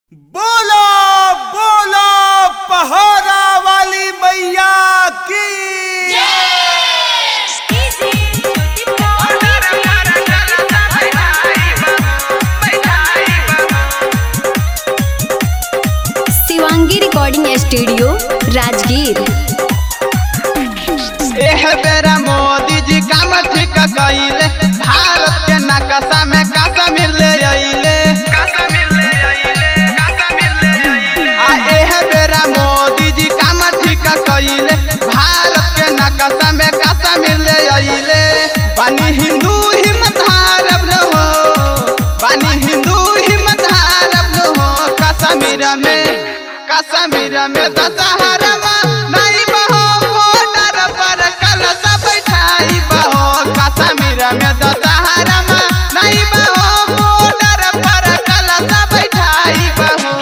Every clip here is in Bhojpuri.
बोलो बोलो पहाड़ा वाली मैया की शिवांगी रिकॉर्डिंग स्टूडियो राजगीर एह बेरा मोदी जी काम ठीक कइले भारत के नक्शा में कासा मिले अइले आ एह बेरा मोदी जी काम ठीक कइले भारत के नक्शा में कासा मिले अइले बानी हिंदू हिम्मत हारब न हो बानी हिंदू हिम्मत हारब न हो कश्मीर में कश्मीर में दशहरा नहीं बहो बॉर्डर पर कलश बैठाई बहो कश्मीर में दशहरा नहीं बहो बॉर्डर पर कलश बैठाई बहो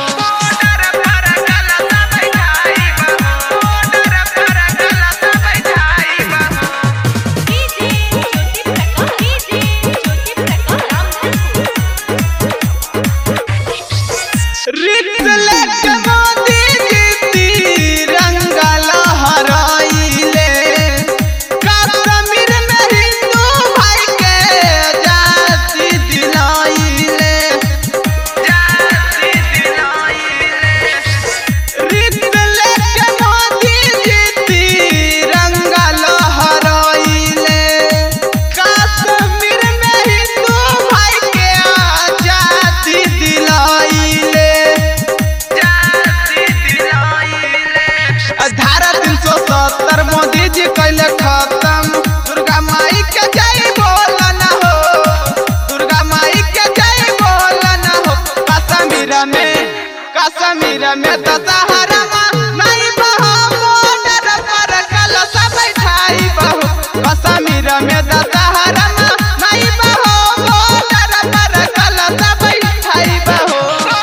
रिफ्लेक्ट मोदी जी तिरंगा लहराइले कश्मीर में हिंदू भाई के जाति दिलाइले रिफ्लेक्ट मोदी जी तिरंगा लहराइले कश्मीर में हिंदू भाई के जाति दिलाइले धारा तीन सौ सत्तर मोदी जी कैले खत्म दुर्गा माई के जय बोल न हो दुर्गा माई के जय बोल न हो कश्मीर में कश्मीर में दशहरा नहीं बहो बॉर्डर पर कलश बैठाई बहो कश्मीर में दशहरा नहीं बहो बॉर्डर पर कलश बैठाई बहो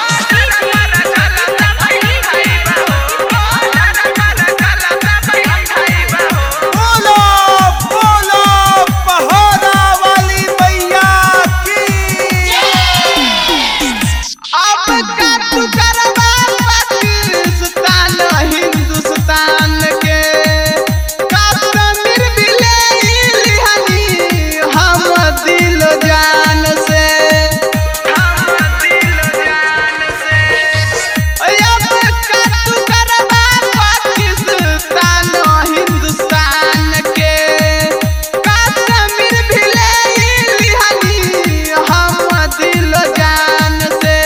बोलो बोलो पहाड़ा वाली मैया की अब का तू करवा पाकिस्तान हिंदुस्तान के कश्मीर भी ले लिहनी हम दिल जान से अब का तू करवा पाकिस्तान हिंदुस्तान के कश्मीर भी ले लिहनी हम दिल जान से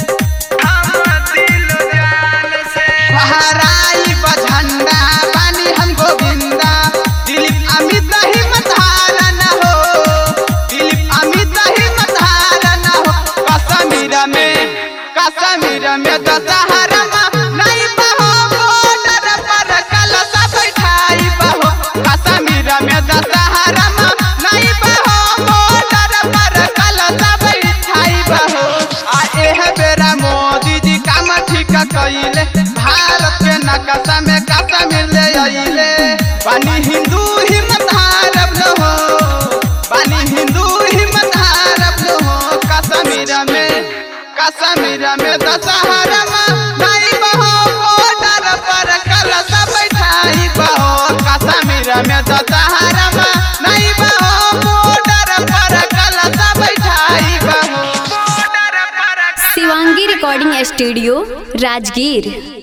फहराई बा झंडा बानी हम गोविंदा दिलीप अमित हिम्मत हार न हो दिलीप अमित हिम्मत हार न हो कश्मीर में कश्मीर में दशहरा नहीं बहो बॉर्डर पर कलश बैठाई बहो कश्मीर में दशहरा नहीं बहो बॉर्डर पर कलश बैठाई बहो आ एह बेरा मोदी जी काम ठीक कइले भारत के नक्शा में कासा मिले अइले बानी हिंदू हिम्मत हारब न हो बानी हिंदू हिम्मत हारब न हो कश्मीर में कश्मीर में दशहरा नहीं बहो बॉर्डर पर कलश बैठाई बहो कश्मीर में दशहरा नहीं बहो बॉर्डर पर कलश बैठाई बहो शिवांगी रिकॉर्डिंग स्टूडियो राजगीर